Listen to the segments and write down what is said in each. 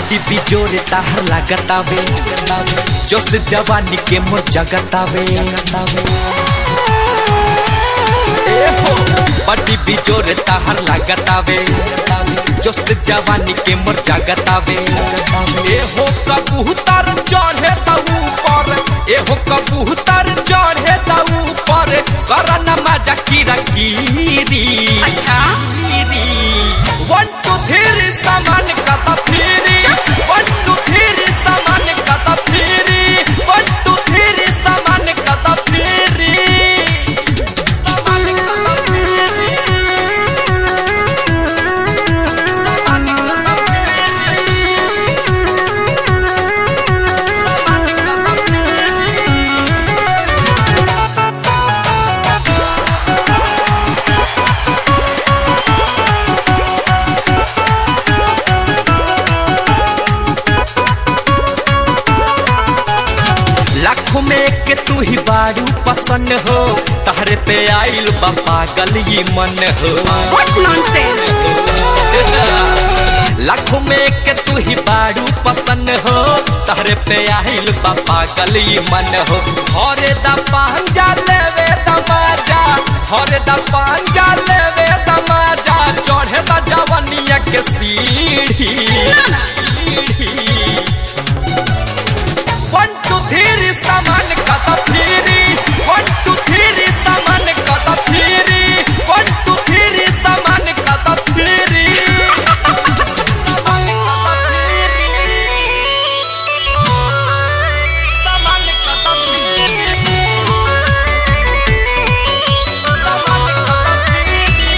बड़ी बिजोरे ताहर लागतावे जोश जवानी के मोर जगतावे ए हो बड़ी बिजोरे ताहर लागतावे जोश जवानी के मोर जगतावे ए हो कबूतर चढ़े त ऊपर ए हो कबूतर चढ़े त ऊपर करना मजा कीरा कीरी अच्छा वन टू थ्री सामान कता फिरी वन टू थ्री सामान कता फिरी वन टू थ्री सामान कता फिरी सामान कता फिरी सामान कता फिरी सामान कता फिरी लाखों में के तू ही बारू पसंद हो तहरे पे आइल बा पागल ये मन हो व्हाट नॉनसेंस लाखों में के तू ही बारू पसंद हो तहरे पे आइल बा पागल ये मन हो हरे दा पांजा लेवे दमाजा हरे दा पांजा लेवे दमाजा चढ़े दा जवनिया के सीढ़ी वन टू थ्री सामान कता फिरी वन टू थ्री सामान कता फिरी वन टू थ्री सामान कता फिरी सामान कता फिरी सामान कता फिरी सामान कता फिरी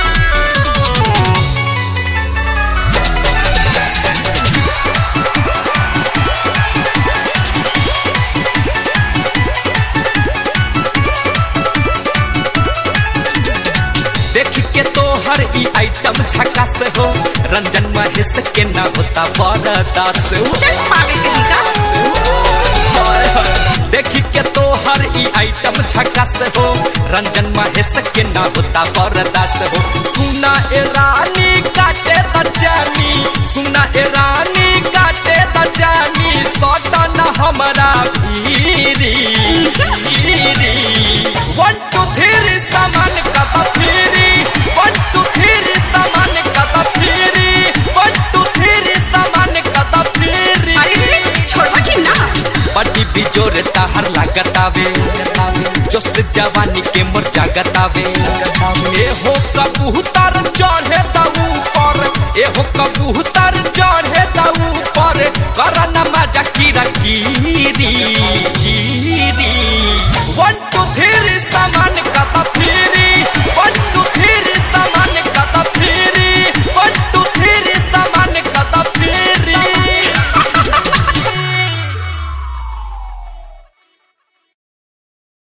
देख के तो हर ई आइटम झकास हो रंजन महेश के ना होता बरदास हो चल पागल कहीं का हाय हाय। देख के तो हर ई आइटम झकास हो रंजन महेश के ना होता बरदास हो सुना ए रानी काटे दचानी सुना ए रानी काटे दचानी सोटा ना हमारा भीरी भीरी वन टू थ्री सामान कता फिरी वन टू थ्री सामान कता फिरी वन टू थ्री सामान कता फिरी अरे छोड़ो कि ना बड़ी बिजोर ताहर लागतावे जोश जवानी के मोर जागतावे ए हो कबूतर चढ़े त